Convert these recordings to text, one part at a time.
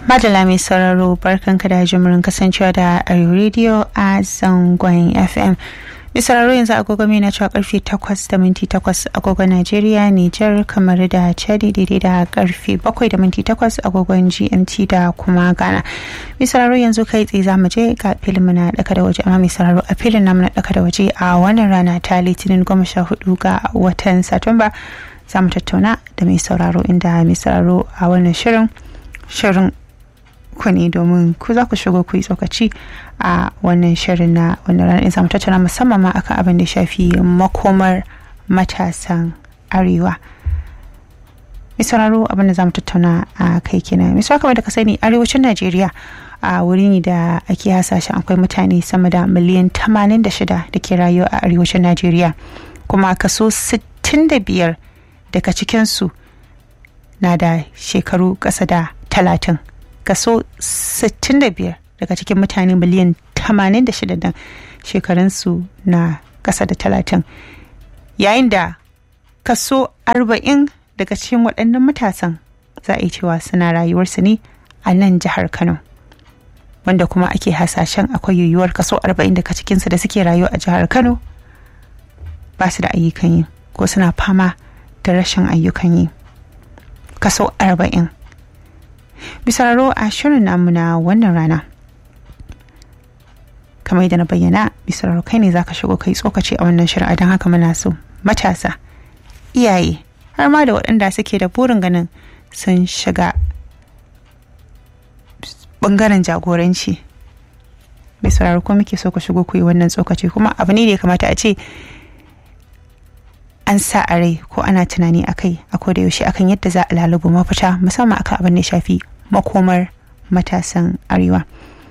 Madala mai sauraro barkanka da jimurin kasancewa da Arewa Radio a zangon FM. Mai sauraro yanzu agogo mai na cewa karfe 8 da minti 8 agogon Najeriya, Nijar, kamar da Chadi daidai da karfe 7 da minti 8 agogon GMT da kuma Ghana. Mai sauraro yanzu kai tsaye za mu je ga filin muna daka da waje amma mai sauraro a filin namu na daka da waje a wannan rana ta Litinin goma sha hudu ga watan Satumba. Za mu tattauna da mai sauraro inda mai sauraro a wannan shirin shirin ku ne domin ku za ku shigo ku yi tsokaci a wannan shirin na wannan ranar in samu tattauna musamman ma akan abin da shafi makomar matasan arewa mai sauraro abin da za mu tattauna a kai kenan mai kamar da ka sani arewacin najeriya a wuri ne da ake hasashen akwai mutane sama da miliyan 86 da ke rayuwa a arewacin najeriya kuma kaso 65 daga cikinsu na da shekaru ƙasa da talatin kaso 65 daga cikin mutane miliyan 86 dan shekarunsu na ƙasa da talatin yayin da kaso 40 daga cikin waɗannan matasan za a yi cewa suna rayuwarsu ne a nan jihar kano wanda kuma ake hasashen akwai yiwuwar kaso 40 daga cikinsu da suke rayuwa a jihar kano ba su da ayyukan yi ko suna fama da rashin ayyukan yi kaso 40 bisararo a shirin namu na wannan rana kamar yadda na bayyana bisararo kai ne zaka shigo kai tsokaci a wannan shirin don haka muna so matasa iyaye har ma da waɗanda suke da burin ganin sun shiga bangaren jagoranci bisararo ko muke so ku shigo ku yi wannan tsokaci kuma abu ne da ya kamata a ce an sa a rai ko ana tunani a kai a koda yaushe akan yadda za a lalubu mafita musamman akan abin da shafi makomar matasan arewa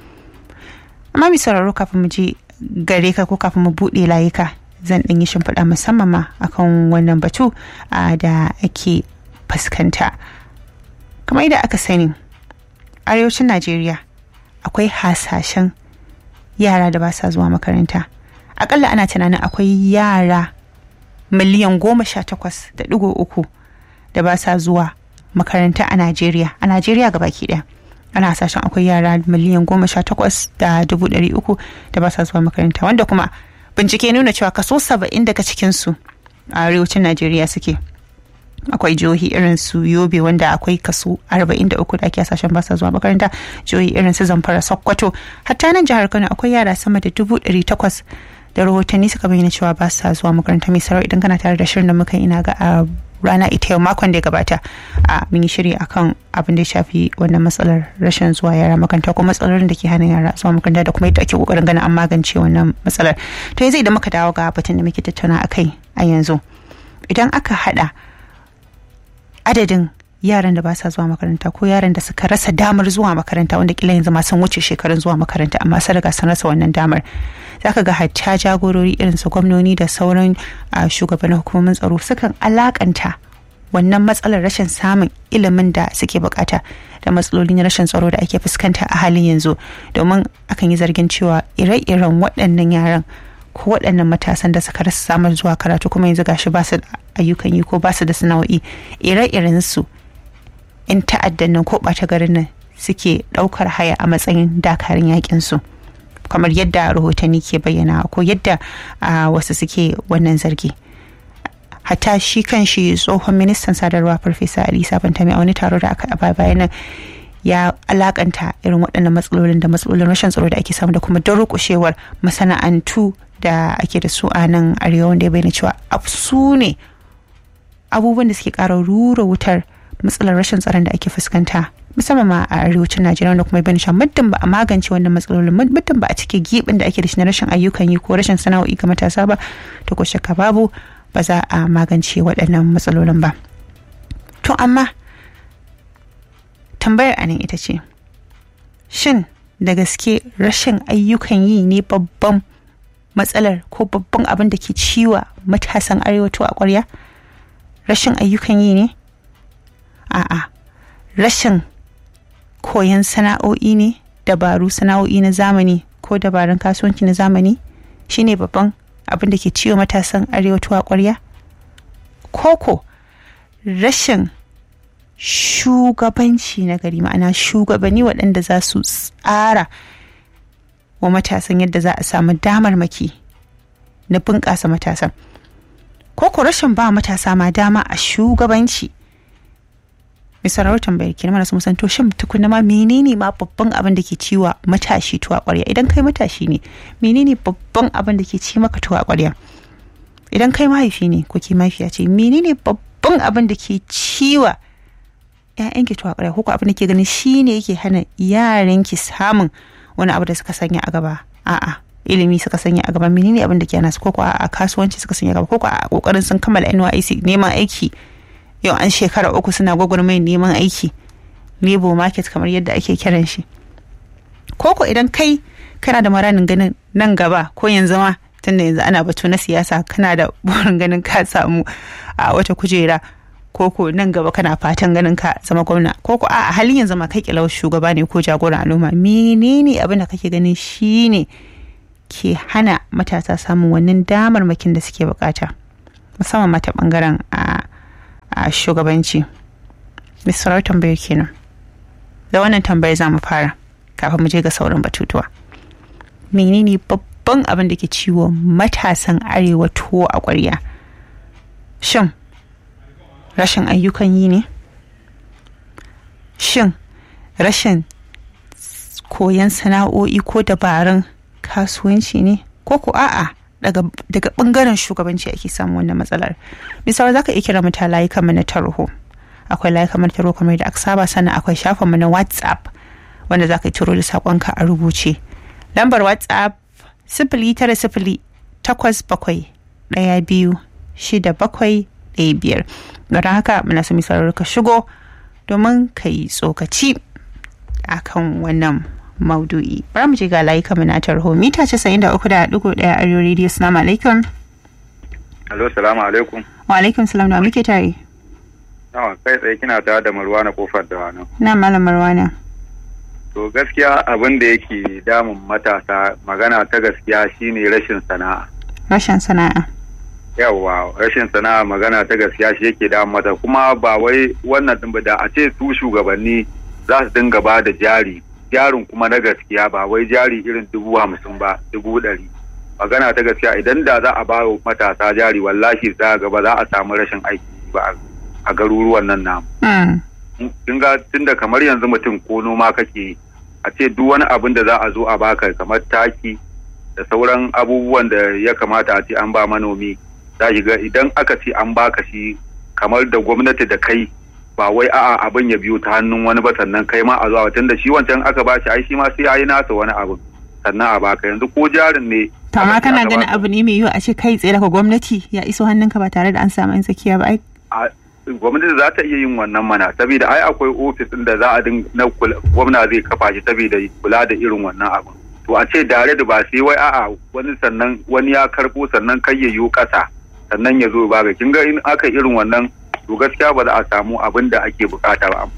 amma mai sauraro kafin mu je gare ka ko kafin mu buɗe layuka zan ɗan yi shimfiɗa musamman ma akan wannan batu da ake fuskanta kamar yadda aka sani arewacin najeriya akwai hasashen yara da ba sa zuwa makaranta akalla ana tunanin akwai yara miliyan goma sha takwas da digo uku da ba sa zuwa makaranta a Najeriya a Najeriya ga baki ɗaya ana hasashen akwai yara miliyan goma sha takwas da dubu ɗari uku da ba sa zuwa makaranta wanda kuma bincike nuna cewa kaso saba'in daga cikinsu a arewacin Najeriya suke akwai jihohi irin su yobe wanda akwai kaso 43 da ake hasashen ba sa zuwa makaranta jihohi irin su zamfara sokoto hatta nan jihar kano akwai yara sama da dubu ɗari takwas da rahotanni suka bayyana cewa ba sa zuwa makaranta mai sarau idan kana tare da shirin da muka ina ga a rana ita yau makon da ya gabata a mun yi shiri akan abin da ya shafi wannan matsalar rashin zuwa yara makaranta ko matsalolin da ke hana yara zuwa makaranta da kuma yadda ake kokarin ganin an magance wannan matsalar to yanzu idan muka dawo ga batun da muke tattauna akai a yanzu idan aka hada adadin yaran da ba sa zuwa makaranta ko yaran da suka rasa damar zuwa makaranta wanda kila yanzu ma sun wuce shekarun zuwa makaranta amma sun riga sun rasa wannan damar zaka ga hatta jagorori irin su gwamnoni da sauran shugabannin hukumomin tsaro sukan alakanta wannan matsalar rashin samun ilimin da suke bukata da matsalolin rashin tsaro da ake fuskanta a halin yanzu domin akan yi zargin cewa ire-iren waɗannan yaran ko waɗannan matasan da suka rasa samar zuwa karatu kuma yanzu gashi ba su da ayyukan yi ko ba su da sana'o'i ire-iren su in ta'addan nan ko ɓata garin nan suke ɗaukar haya a matsayin dakarun yakin su kamar yadda rahotanni ke bayyana ko yadda wasu suke wannan zargi hatta shi kan shi tsohon ministan sadarwa farfesa ali sabantami a wani taro da aka a bayan nan ya alakanta irin waɗannan matsalolin da matsalolin rashin tsaro da ake samu da kuma durƙushewar masana'antu da ake da su a nan arewa wanda ya bayyana cewa su ne abubuwan da suke ƙara rura wutar matsalar rashin tsaron da ake fuskanta musamman ma a arewacin najeriya wanda kuma bayyana cewa muddin ba a magance wannan matsalolin muddin ba a cike gibin da ake da shi na rashin ayyukan yi ko rashin sana'o'i ga matasa ba to ko shakka babu ba za a magance waɗannan matsalolin ba to amma tambayar anan ita ce shin da gaske rashin ayyukan yi ne babban matsalar ko babban abin da ke ciwa matasan arewato a ƙwarya rashin ayyukan yi ne a'a rashin koyon sana'o'i ne dabaru sana'o'i na zamani ko dabarun kasuwanci na zamani shine babban abin da ke ciwo matasan arewato a ƙwarya koko rashin shugabanci na gari ma'ana shugabanni waɗanda za su tsara wa matasan yadda za a samu damarmaki na bunƙasa matasan ko ko rashin ba matasa ma dama a shugabanci mai sauraron tambayar kenan mana sun to shin tukuna ma menene ma babban abin da ke ciwa matashi tuwa ƙwarya idan kai matashi ne menene babban abin da ke ci maka tuwa ƙwarya idan kai mahaifi ne ko ke mahaifiya ce menene babban abin da ke ciwa ƴaƴanki tuwa ƙwarya ko abin da ke ganin shine yake hana yaranki samun wani abu da suka sanya a gaba a'a ilimi suka sanya a gaba menene abin da ke hana su ko a kasuwanci suka sanya a gaba ko a kokarin sun kammala NYC neman aiki yau an shekara uku suna gwagwarmayar neman aiki labor market kamar yadda ake kiran shi koko idan kai kana da maranin ganin nan gaba ko yanzu ma tunda yanzu ana batu na siyasa kana da burin ganin ka samu a wata kujera koko nan gaba kana fatan ganin ka zama gwamna koko a halin yanzu ma kai kilau shugaba ne ko jagoran al'umma menene abin da kake ganin shine ke hana matasa samun wannan damarmakin da suke bukata musamman mata bangaren a a shugabanci misalar tambayar kenan da wannan tambayar za mu fara kafin mu je ga sauran batutuwa menene babban abin da ke ciwo matasan arewa tuwo a ƙwarya shin rashin ayyukan yi ne shin rashin koyon sana'o'i ko dabarun kasuwanci ne ko ko a'a daga daga bangaren shugabanci ake samu wannan matsalar misali zaka iya kira mata layukan mu na tarho akwai layukan mu na tarho kamar da aka saba sannan akwai shafin mu na whatsapp wanda zaka yi turo da sakonka a rubuce lambar whatsapp sifili tara sifili takwas bakwai ɗaya biyu shida bakwai ɗaya biyar don haka muna so misalar ka shigo domin ka yi tsokaci akan wannan maudu'i bari mu je ga layuka mu na tarho mita casa'in da uku da ɗigo ɗaya arewa rediyo salamu alaikum alo salamu alaikum wa alaikum salam da muke tare yawa kai tsaye kina tare da marwana kofar da wani na malam marwana to gaskiya abin da yake damun matasa magana ta gaskiya shine rashin sana'a rashin sana'a yawa rashin sana'a magana ta gaskiya shi yake damun mata kuma ba wai wannan din ba da a ce su shugabanni za su dinga ba da jari jarin kuma na gaskiya ba wai jari irin dubu hamsin ba dubu ɗari magana ta gaskiya idan da za a ba wa matasa jari wallahi za ga ba za a samu rashin aiki ba a garuruwan nan namu. Kin ga tunda kamar yanzu mutum ko noma kake a ce duk wani abin da za a zo a baka kamar taki da sauran abubuwan da ya kamata a ce an ba manomi za ga idan aka ce an baka shi kamar da gwamnati da kai ba wai a'a abin ya biyo ta hannun wani ba sannan kai ma a zuwa tunda shi wancan aka ba shi ai shi ma sai yayi nasa wani abin sannan a baka yanzu ko jarin ne to amma kana ganin abu ne mai yiwu a ce kai tsaye daga gwamnati ya iso hannunka ba tare da an samu tsakiya ba ai gwamnati za ta iya yin wannan mana saboda ai akwai ofis da za a na gwamna zai kafa shi saboda kula da irin wannan abin to a ce dare da ba sai wai a'a wani sannan wani ya karbo sannan kai ya yiwu kasa sannan ya zo ba ga kin ga in aka irin wannan to gaskiya ba za a samu abin da ake bukata ba.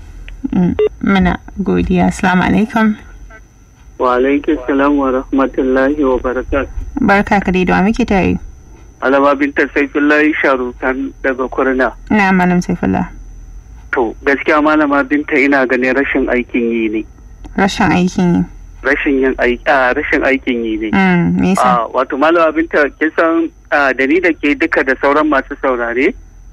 Muna godiya. Assalamu alaikum. Wa alaikum salam wa rahmatullahi wa barakatuh. Barka ka dai da muke tare. Alama binta Saifullahi Sharukan daga Kurna. Na malam Saifullah. To gaskiya malama binta ina ganin rashin aikin yi ne. Rashin aikin yi. Rashin yin aiki rashin aikin yi ne. Me yasa? Wato malama binta kin san da ni da ke duka da sauran masu saurare.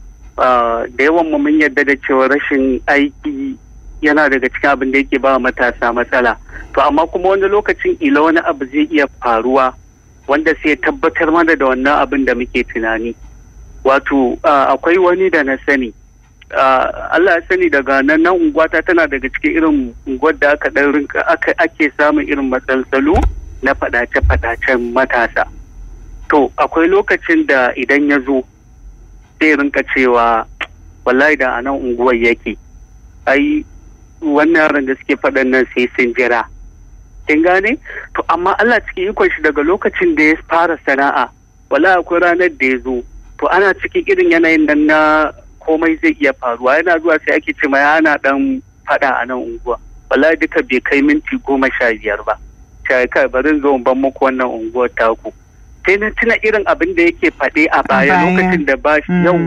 da yawan mu mun yarda da cewa rashin aiki yana daga cikin abin da yake ba matasa matsala to amma kuma wani lokacin ila wani abu zai iya faruwa wanda sai tabbatar mana da wannan abin da muke tunani wato akwai wani da na sani Allah ya sani daga nan nan unguwata tana daga cikin irin unguwar da aka dan rinka ake samun irin matsaltsalu na fadace-fadacen matasa to akwai lokacin da idan ya zo sai rinka cewa wallahi da a nan unguwar yake ai wannan yaran da suke faɗan nan sai sun jira kin gane to amma Allah cikin ikon shi daga lokacin da ya fara sana'a wallahi akwai ranar da ya zo to ana cikin irin yanayin nan na komai zai iya faruwa yana zuwa sai ake ce ma yana dan faɗa a nan unguwa wallahi duka bai kai minti goma sha biyar ba sai kai bari zo ban muku wannan unguwar taku sai na tuna irin abin da yake faɗe a baya lokacin da ba shi yawwa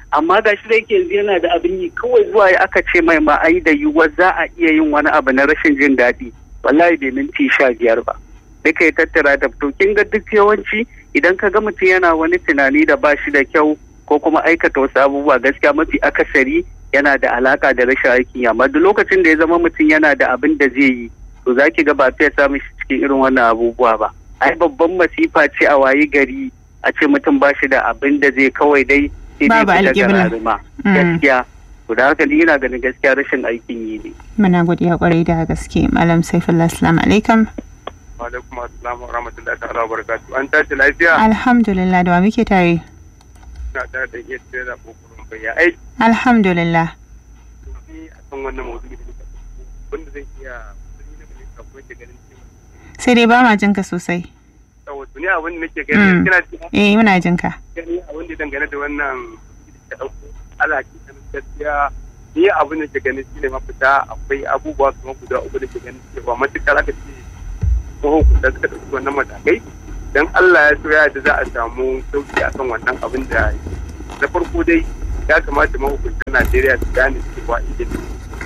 amma ga shi da yake yanzu yana da abin yi kawai zuwa ya aka ce mai ma ai da yiwuwar za a iya yin wani abu na rashin jin daɗi wallahi bai minti sha biyar ba duka ya tattara da to kin ga duk yawanci idan ka ga mutum yana wani tunani da ba shi da kyau ko kuma aikata wasu abubuwa gaskiya mafi akasari yana da alaka da rashin aikin amma duk lokacin da ya zama mutum yana da abin da zai yi to za ki ga ba fiye samun shi cikin irin wannan abubuwa ba ai babban masifa ce a wayi gari a ce mutum ba shi da abin da zai kawai dai Babu alƙibla. gaskiya to da haka ni ina ganin gaskiya rashin aikin yi ne muna godiya kwarai da gaske malam saifullah assalamu alaikum wa alaikum assalam wa rahmatullahi ta'ala wa barakatuh an tashi lafiya alhamdulillah da wa muke tare ina tare da iya tsere da kokarin bayya ai alhamdulillah ni a kan wannan maudu'i da muka ɗauko, wanda zai iya wani na mai kafin ke ganin cewa sai dai ba ma jinka sosai saboda ni abin da nake Mm. gani kina cewa eh muna jinka gani abin da dangane da wannan da ɗauko alaki ta gaskiya ni abin da ke ganin shine mafita akwai abubuwa kuma guda uku da ke ganin cewa matukar aka ce mahukunta suka ɗauki wannan matakai dan Allah ya so ya da za a samu sauki akan wannan abin da na farko dai ya kamata mahukuntan Najeriya su gane cewa ilimi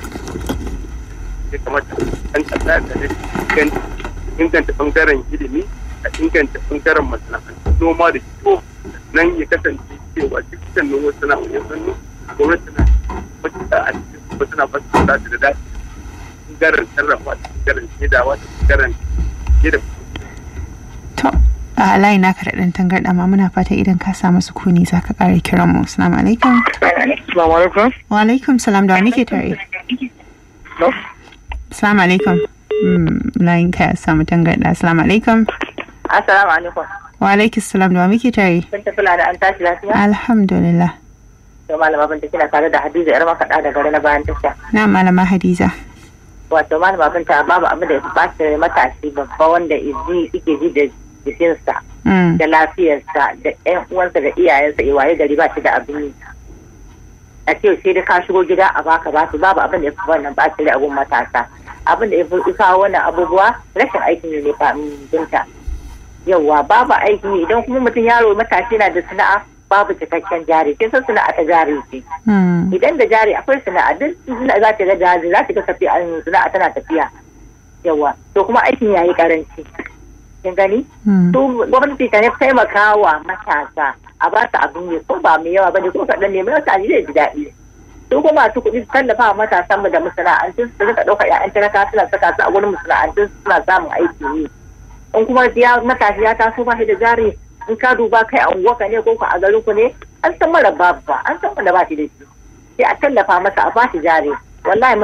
ya kamata an kasa da ne inganta bangaren ilimi a inganta bangaren masana'antu noma da kiwo nan ya kasance cewa dukkan noma sana'o'in hannu gwamnati na matuƙa a cikin kuma suna ba su da da dace bangaren sarrafa da bangaren shaidawa da bangaren shaida to a layi naka da ɗan tangarɗa amma muna fata idan ka samu sukuni za ka ƙara kiran mu assalamu alaikum Assalamu alaikum. wa alaikum salam da wa muke tare assalamu alaikum Mm, layin ka ya samu tangarɗa assalamu alaikum Assalamu alaikum. wa alaikum salam da wa muke tare Kun tafi da an tashi lafiya? alhamdulillah To malama binta kina tare da Hadiza yar makaɗa da gari na bayan tasha. na malama hadiza Wato malama binta babu abin da ya ba shi matashi babba wanda izi yake ji da jikinsa Mm, da lafiyarsa da ƴan uwansa da iyayensa ya waye gari ba shi da abin yi. A ce sai da ka shigo gida a baka ba su babu abin da ya fi wannan ba shi da abun matasa. Abin da ya fi kawo wannan abubuwa rashin aikin yi ne fa binta. Yawwa babu aikin yi idan kuma mutum yaro matashi na da sana'a babu cikakken jari kin san sana'a ta jari ce mm, idan da jari akwai sana'a duk sana'a za ta ga jari za ta ga tafiya sana'a tana tafiya yawa to kuma aikin yayi karanci kin gani mm. to gwamnati ta taimaka wa matasa a ba su abin yi ko ba mai yawa ba ne ko kaɗan ne mai wata zai ji daɗi su kuma masu kuɗi su tallafa wa matasan mu da masana'antun su rika ɗaukar ƴaƴan talaka suna saka su a wurin masana'antun su suna samun aiki yi in kuma ya matashi ya taso ba shi da jari in ka duba kai a unguwarka ne ko ku a garin ku ne an san mara babu ba an san wanda ba shi da shi sai a tallafa masa a ba shi jari wallahi